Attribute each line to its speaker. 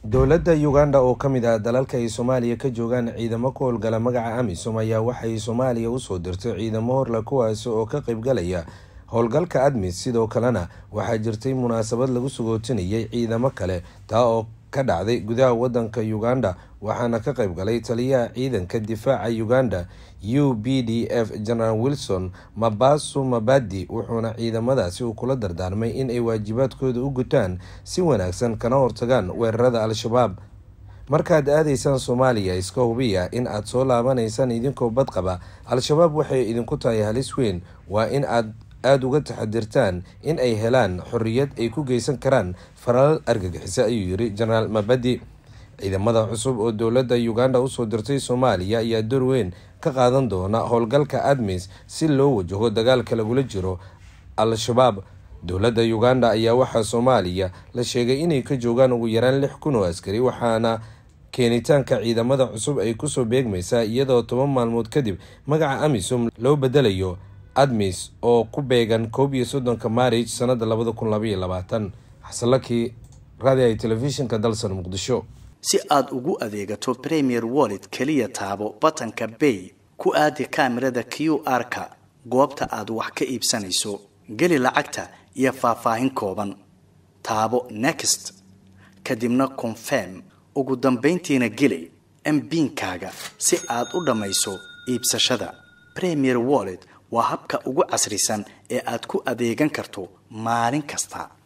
Speaker 1: dowladda uganda oo ka mid ah dalalka ay soomaaliya ka joogaan ciidamo ku howlgala magaca amisom ayaa waxay soomaaliya usoo dirtay ciidamo horle kuwaasi oo ka qaybgalaya howlgalka admis sidoo kalena waxaa jirtay munaasabad lagu sagootinayay ciidamo kale taa oo ka dhacday gudaha wadanka uganda waxaana ka qayb galay taliyaha ciidanka difaaca uganda u b d f general wilson mabasu mabadi wuxuuna ciidamadaasi uu kula dardaarmay in ay waajibaadkooda u gutaan si wanaagsan kana hortagaan weerarada al-shabaab markaad aadaysaan soomaaliya iska hubiya in aad soo laabanaysaan idinkoo badqaba al-shabaab waxay idinku tahay halis weyn waa in aad aada uga taxadirtaan in ay helaan xorriyad ay ku geysan karaan falal argagixisa ayuu yiri jenaraal mabadi ciidamada cusub oo dowladda uganda usoo dirtay soomaaliya ayaa door weyn ka qaadan doona howlgalka admis si loo wajaho dagaalka lagula jiro al-shabaab dowladda uganda ayaa waxaa soomaaliya la sheegay inay ka joogaan ugu yaraan lix kun oo askari waxaana keenitaanka ciidamada cusub ay kusoo beegmaysaa iyadoo toban maalmood kadib magaca amisom loo bedelayo admis oo ku beegan koob iyo soddonka maarij sanada labada kun labaiyo labaatan xasanlakii raadiay telefishinka dalsan muqdisho
Speaker 2: si aad ugu adeegato premier wallet keliya taabo batanka bay ku aadi kaamirada q r-ka goobta aad wax ka iibsanayso geli lacagta iyo faahfaahin kooban taabo next kadibna confirm ugu dambayntiina geli mbiinkaaga si aad u dhammayso iibsashada premier wallet waa habka ugu casrisan ee aad ku adeegan karto maalin kasta